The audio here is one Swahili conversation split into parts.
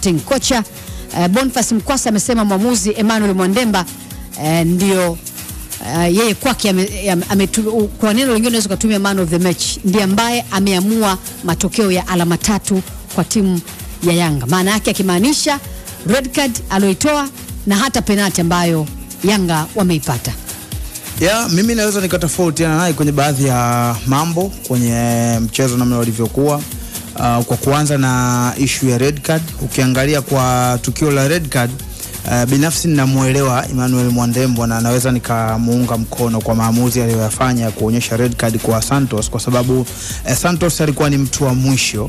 Sporting. Kocha uh, Boniface Mkwasa amesema mwamuzi Emmanuel Mwandemba uh, ndio uh, yeye kwake ame, ame, ame, kwa neno lingine unaweza kutumia man of the match, ndiye ambaye ameamua matokeo ya alama tatu kwa timu ya Yanga, maana yake akimaanisha red card alioitoa na hata penalti ambayo Yanga wameipata. Ya, mimi naweza nikatofautiana naye kwenye baadhi ya mambo kwenye mchezo namna ulivyokuwa. Uh, kwa kuanza na ishu ya red card, ukiangalia kwa tukio la red card uh, binafsi ninamuelewa Emmanuel Mwandembo na naweza nikamuunga mkono kwa maamuzi aliyoyafanya ya kuonyesha red card kwa Santos kwa sababu eh, Santos alikuwa ni mtu wa mwisho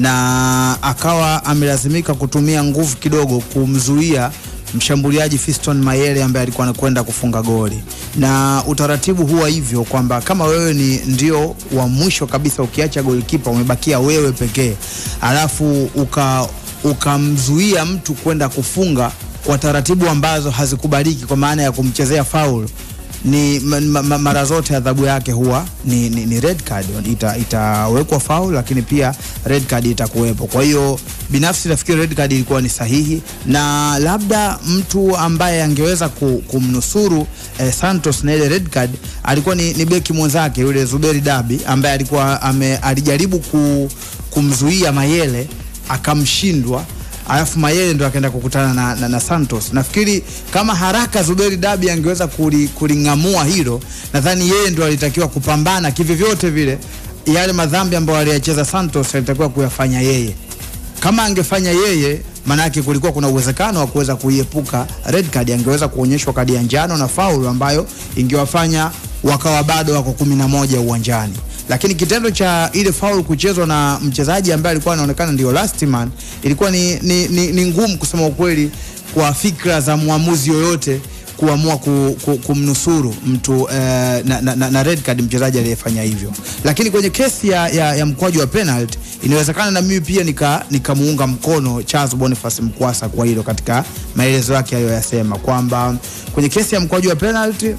na akawa amelazimika kutumia nguvu kidogo kumzuia mshambuliaji Fiston Mayele ambaye alikuwa anakwenda kufunga goli, na utaratibu huwa hivyo kwamba kama wewe ni ndio wa mwisho kabisa, ukiacha golikipa umebakia wewe pekee, alafu uka ukamzuia mtu kwenda kufunga kwa taratibu ambazo hazikubaliki, kwa maana ya kumchezea faul ni ma, ma, mara zote adhabu yake huwa ni, ni, ni red card ita, itawekwa foul, lakini pia red card itakuwepo. Kwa hiyo binafsi nafikiri red card ilikuwa ni sahihi, na labda mtu ambaye angeweza kumnusuru eh, Santos na ile red card alikuwa ni, ni beki mwenzake yule Zuberi Dabi ambaye alikuwa ame, alijaribu ku, kumzuia Mayele akamshindwa alafu Mayele ndo akaenda kukutana na, na, na Santos. Nafikiri kama haraka Zuberi Dabi angeweza kuling'amua hilo, nadhani yeye ndo alitakiwa kupambana kivyovyote vile, yale madhambi ambayo aliyacheza Santos alitakiwa kuyafanya yeye. Kama angefanya yeye, manake kulikuwa kuna uwezekano wa kuweza kuiepuka red card, angeweza kuonyeshwa kadi ya njano na faulu ambayo ingewafanya wakawa bado wako kumi na moja uwanjani lakini kitendo cha ile foul kuchezwa na mchezaji ambaye alikuwa anaonekana ndio last man ilikuwa ni, ni, ni, ni ngumu kusema ukweli kwa fikra za mwamuzi yoyote kuamua ku, ku, kumnusuru mtu eh, na, na, na red card mchezaji aliyefanya hivyo, lakini kwenye kesi ya, ya, ya mkwaju wa penalty inawezekana na mimi pia nikamuunga nika mkono Charles Boniface Mkwasa kwa hilo katika maelezo yake aliyoyasema kwamba kwenye kesi ya mkwaju wa penalty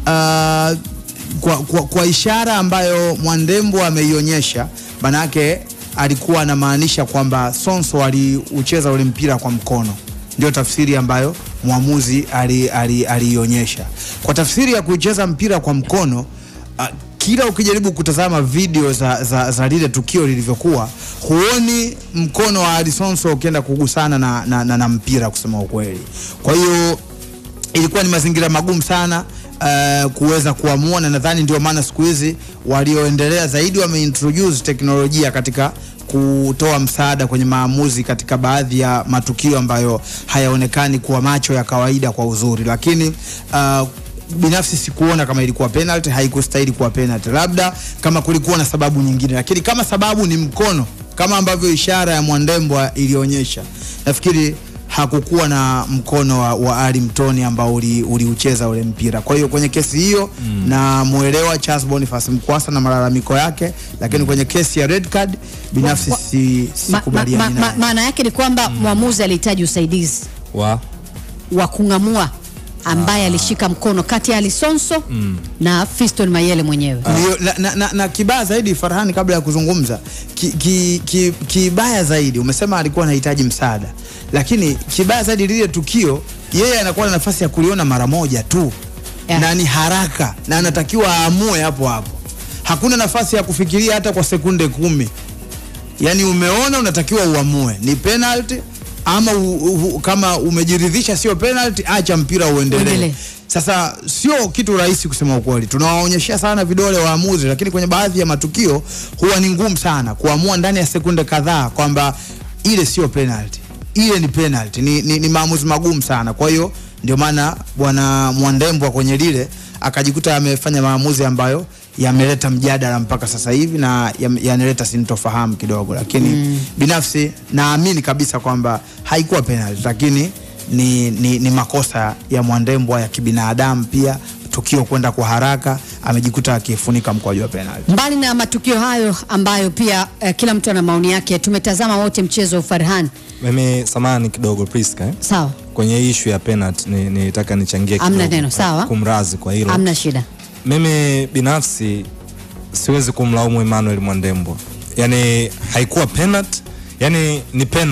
uh, kwa, kwa, kwa ishara ambayo Mwandembo ameionyesha, manake alikuwa anamaanisha kwamba Sonso aliucheza ule mpira kwa mkono, ndio tafsiri ambayo mwamuzi aliionyesha. Kwa tafsiri ya kucheza mpira kwa mkono uh, kila ukijaribu kutazama video za, za, za lile tukio lilivyokuwa, huoni mkono wa Alisonso ukienda kugusana na, na, na, na mpira kusema ukweli. Kwa hiyo ilikuwa ni mazingira magumu sana uh, kuweza kuamua, na nadhani ndio maana siku hizi walioendelea zaidi wameintroduce teknolojia katika kutoa msaada kwenye maamuzi katika baadhi ya matukio ambayo hayaonekani kwa macho ya kawaida kwa uzuri, lakini uh, binafsi sikuona kama ilikuwa penalty, haikustahili kuwa penalty, labda kama kulikuwa na sababu nyingine, lakini kama sababu ni mkono kama ambavyo ishara ya Mwandembo ilionyesha, nafikiri hakukuwa na mkono wa, wa Ali Mtoni ambao uliucheza uli ule mpira. Kwa hiyo kwenye kesi hiyo mm. na muelewa Charles Boniface Mkwasa na malalamiko yake, lakini kwenye kesi ya red card binafsi si, sikubaliani ma, ma, ma, maana yake ni kwamba mm. mwamuzi alihitaji usaidizi wa wa kung'amua ambaye alishika mkono kati ya Alisonso mm. na Fiston Mayele mwenyewe uh. na, na, na, na kibaya zaidi Farhani, kabla ya kuzungumza ki, ki, ki, kibaya zaidi umesema alikuwa anahitaji msaada, lakini kibaya zaidi lile tukio yeye anakuwa na nafasi ya kuliona mara moja tu yeah. na ni haraka na anatakiwa aamue hapo hapo, hakuna nafasi ya kufikiria hata kwa sekunde kumi. Yani umeona unatakiwa uamue ni penalty ama u, u, kama umejiridhisha sio penalty, acha mpira uendelee. Sasa sio kitu rahisi kusema ukweli, tunawaonyeshea sana vidole waamuzi, lakini kwenye baadhi ya matukio huwa ni ngumu sana kuamua ndani ya sekunde kadhaa kwamba ile sio penalty, ile ni penalty. Ni, ni, ni maamuzi magumu sana. Kwa hiyo ndio maana bwana Mwandembwa kwenye lile akajikuta amefanya maamuzi ambayo yameleta mjadala mpaka sasa hivi na yanaleta sintofahamu kidogo, lakini mm. binafsi naamini kabisa kwamba haikuwa penalty, lakini ni, ni, ni makosa ya Mwandembwa ya kibinadamu pia tukio kwenda kwa haraka, amejikuta akifunika mkwaju wa penalty. Mbali na matukio hayo ambayo pia eh, kila mtu ana maoni yake, tumetazama wote mchezo wa Farhan. Mimi samani kidogo Priska, eh? Sawa. Kwenye ishu ya penalty nilitaka ni nichangie kidogo. Amna neno, sawa. Kumrazi kwa hilo. Amna shida. Mimi binafsi siwezi kumlaumu Emmanuel Mwandembo, yani haikuwa penalty, yani ni penalty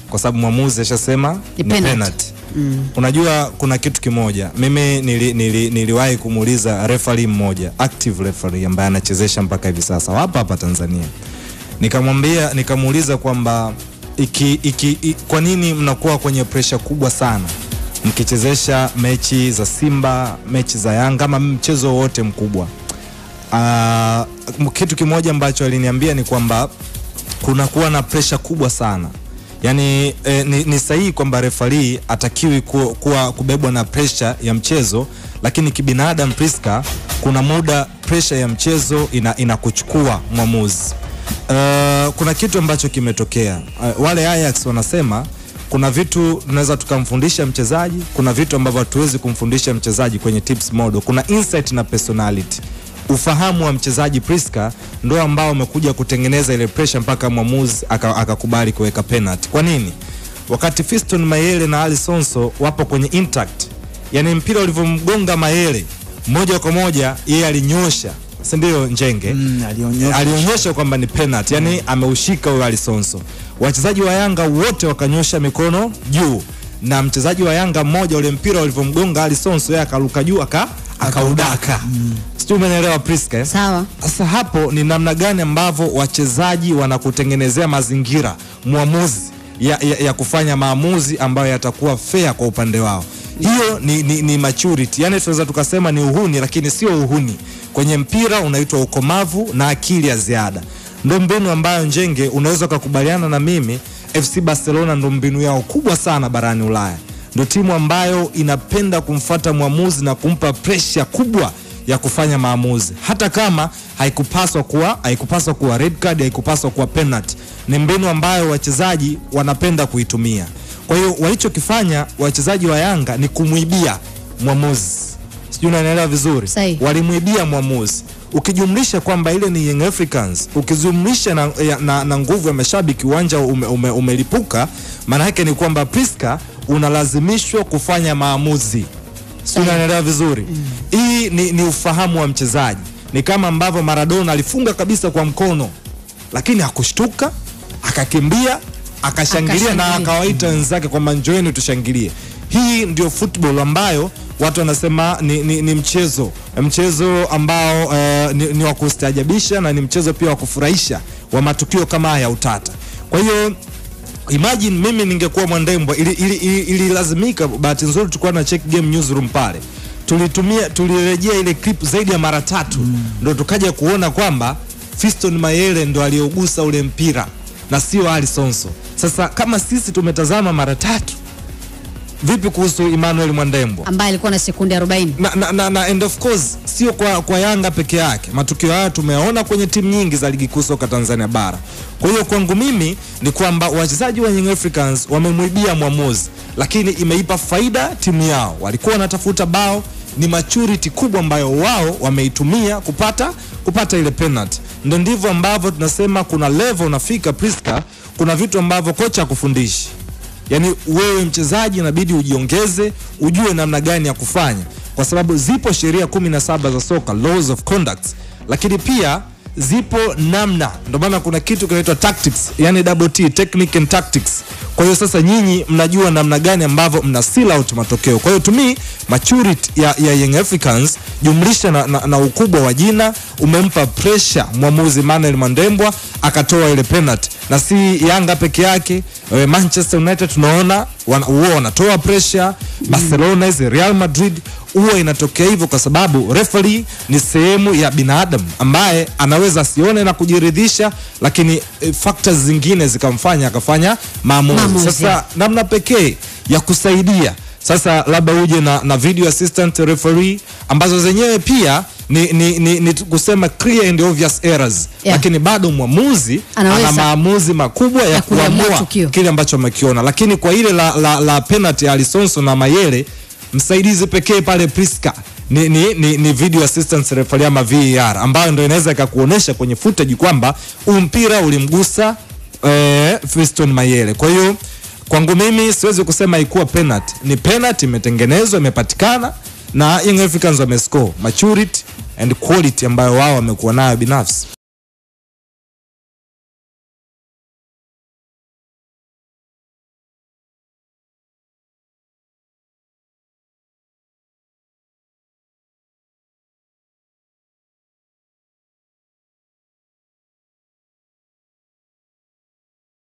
kwa sababu mwamuzi ashasema Ni ni penalty. penalty. Unajua kuna kitu kimoja, mimi nili, nili, niliwahi kumuuliza referee mmoja active referee ambaye anachezesha mpaka hivi sasa hapa hapa Tanzania, nikamwambia nikamuuliza kwamba iki, iki, i, kwa nini mnakuwa kwenye presha kubwa sana mkichezesha mechi za Simba, mechi za Yanga ama mchezo wowote mkubwa. Uh, kitu kimoja ambacho aliniambia ni kwamba kunakuwa na presha kubwa sana yaani eh, ni, ni sahihi kwamba refari atakiwi ku, kuwa kubebwa na presha ya mchezo lakini kibinadamu Priska kuna muda presha ya mchezo ina, inakuchukua mwamuzi uh, kuna kitu ambacho kimetokea uh, wale Ajax wanasema kuna vitu tunaweza tukamfundisha mchezaji kuna vitu ambavyo hatuwezi kumfundisha mchezaji kwenye tips model kuna insight na personality ufahamu wa mchezaji Priska ndo ambao umekuja kutengeneza ile pressure mpaka mwamuzi aka- akakubali kuweka penalty. Kwa nini? Wakati Fiston Mayele na Ali Sonso wapo kwenye intact, yani mpira ulivyomgonga Mayele moja kwa moja yeye alinyosha, si ndio Njenge? Mm, alionyesha. alionyesha kwamba ni penalty, yani ameushika huyo Alisonso. Wachezaji wa Yanga wote wakanyosha mikono juu, na mchezaji wa Yanga mmoja ule mpira ulivyomgonga Alisonso, yeye akaruka juu aka akaudaka. Sijui umeelewa Priska eh? Sawa. Sasa hapo ni namna gani ambavyo wachezaji wanakutengenezea mazingira mwamuzi ya, ya, ya kufanya maamuzi ambayo yatakuwa fair kwa upande wao. Hiyo ni, ni, ni maturity, yani tunaweza tukasema ni uhuni, lakini sio uhuni. Kwenye mpira unaitwa ukomavu na akili ya ziada. Ndo mbinu ambayo Njenge, unaweza ukakubaliana na mimi, FC Barcelona ndo mbinu yao kubwa sana barani Ulaya. Ndo timu ambayo inapenda kumfata mwamuzi na kumpa presha kubwa ya kufanya maamuzi hata kama haikupaswa kuwa haikupaswa kuwa red card, haikupaswa kuwa penalty. Ni mbinu ambayo wachezaji wanapenda kuitumia. Kwa hiyo walichokifanya wachezaji wa Yanga ni kumwibia mwamuzi, sijui unanielewa vizuri, Sahi. walimwibia mwamuzi ukijumlisha kwamba ile ni Young Africans, ukijumlisha na, ya- na, na nguvu ya mashabiki, uwanja ume, ume, umelipuka. Maana yake ni kwamba Priska unalazimishwa kufanya maamuzi si unanielewa vizuri hii ni, ni ufahamu wa mchezaji ni kama ambavyo Maradona alifunga kabisa kwa mkono lakini hakushtuka akakimbia akashangilia na Akashangilia. akawaita wenzake kwamba njoeni tushangilie hii ndio football ambayo watu wanasema ni, ni, ni mchezo mchezo ambao eh, ni, ni wa kustaajabisha na ni mchezo pia wa kufurahisha wa matukio kama haya ya utata kwa hiyo imagine mimi ningekuwa Mwandembwa ili, ili, ili, ililazimika bahati nzuri tulikuwa na check game newsroom pale tulitumia tulirejea ile clip zaidi ya mara tatu ndo tukaja kuona kwamba Fiston Mayele ndo aliogusa ule mpira na sio Ali Sonso sasa kama sisi tumetazama mara tatu vipi kuhusu Emmanuel Mwandembwa ambaye alikuwa na sekunde 40 na, na, na, na and of course sio kwa, kwa Yanga peke yake. Matukio haya tumeyaona kwenye timu nyingi za ligi kuu soka Tanzania bara. Kwa hiyo kwangu mimi ni kwamba wachezaji wa Young Africans wamemwibia mwamuzi, lakini imeipa faida timu yao. Walikuwa wanatafuta bao, ni maturity kubwa ambayo wao wameitumia kupata kupata ile penalty. Ndio ndivyo ambavyo tunasema kuna level unafika Priska, kuna vitu ambavyo kocha akufundishi Yaani wewe mchezaji inabidi ujiongeze, ujue namna gani ya kufanya, kwa sababu zipo sheria kumi na saba za soka, laws of conduct, lakini pia zipo namna. Ndio maana kuna kitu kinaitwa tactics, yani double T, technique and tactics. Kwa hiyo sasa nyinyi mnajua namna gani ambavyo mna seal out matokeo. Kwa hiyo to me maturity ya, ya Young Africans jumlisha na, na, na ukubwa wa jina umempa pressure mwamuzi Manuel Mandembwa akatoa ile penalty, na si Yanga peke yake. eh, Manchester United tunaona wana- huwa wanatoa pressure, Barcelona hizi Real Madrid huwa inatokea hivyo, kwa sababu referee ni sehemu ya binadamu ambaye anaweza asione na kujiridhisha, lakini eh, factors zingine zikamfanya akafanya maamuzi. Maamuzi. Sasa namna pekee ya kusaidia sasa labda uje na, na video assistant referee ambazo zenyewe pia ni, ni, ni, ni kusema clear and obvious errors Yeah. lakini bado mwamuzi Anaweza. ana maamuzi makubwa ya, Ya kuamua kuamua tukio. kile ambacho amekiona lakini kwa ile la, la, la penalty ya Alisonso na Mayele msaidizi pekee pale Priska ni, ni, ni, ni video assistance referee ama VAR ambayo ndio inaweza ikakuonesha kwenye footage kwamba huu mpira ulimgusa eh, Fiston Mayele. Kwa hiyo kwangu mimi siwezi kusema ikuwa penalty, ni penalty imetengenezwa, imepatikana na Young Africans wamescore maturity and quality ambayo wao wamekuwa nayo binafsi.